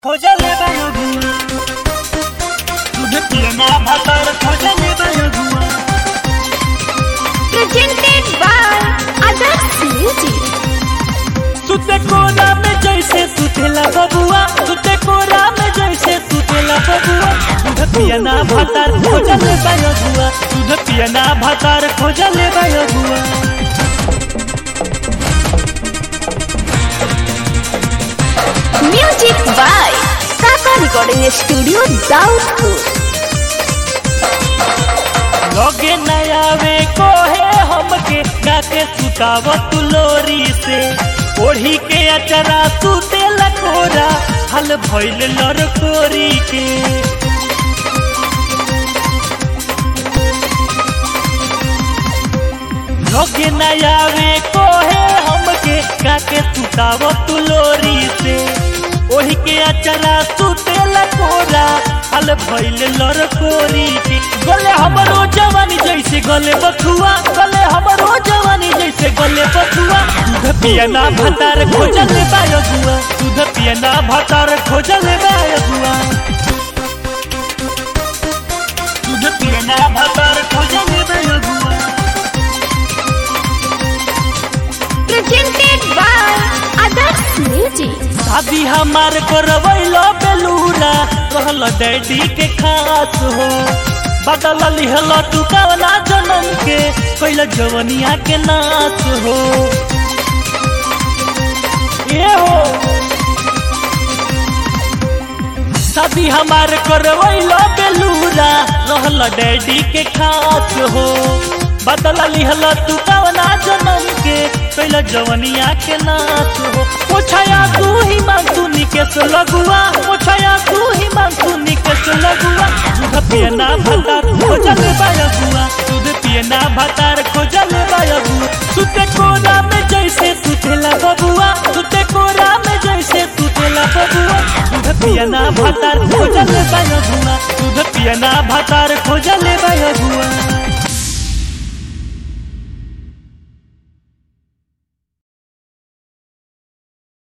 खोजले बायो गुआ तुझे पियना भातर खोजले बायो गुआ presented by Others Music. सुते कोरा में जैसे सुतेला बबुआ सुते कोरा में जैसे सुतेला बबुआ तुझे पियना भातर खोजले बायो गुआ तुझे पियना भातर खोजले बायो गुआ Music by Kaka Recording Studio, Daudpur. लगे नयावे कोहे हमके गाके सुताव तुलोरी से ओढ़ी के अचरा सुते लकोरा हल भइल लड़कोरी के लगे नयावे कोहे हमके गाके सुताव तुलोरी से ओढ़ी के अचरा सुते लकोरा हल भइल लड़कोरी के गले हमरो जवानी जैसे गले बथुआ गले हमरो जवानी जैसे गले बथुआ दूध पियना भतार खोजल बायो गुआ दूध पियना भतार खोजल बायो गुआ दूध पियना भतार खोजल बायो गुआ Presented by Others Music. शादी हमार करवैलो बेलूरा रहल डैडी के खास हो बदल लिहल तू कवना जनम के कैल जवनिया के नाच हो ये हो शादी हमार करवैलो बेलूरा रहल डैडी के खास हो बदल लिहल तू कवना जनम के कैल जवनिया के नाच हो पोछाया तू ही मांग तू निकेश लगुआ पोछाया तू ही मांग तू निकेश लगुआ दूध पियना भतार खोजल बायगुआ दूध पियना भतार खोजल बायगुआ सुते कोरा में जैसे सुतेला बबुआ सुते कोरा में जैसे सुतेला बबुआ दूध पियना भतार खोजल बायगुआ दूध पियना भतार खोजल बायगुआ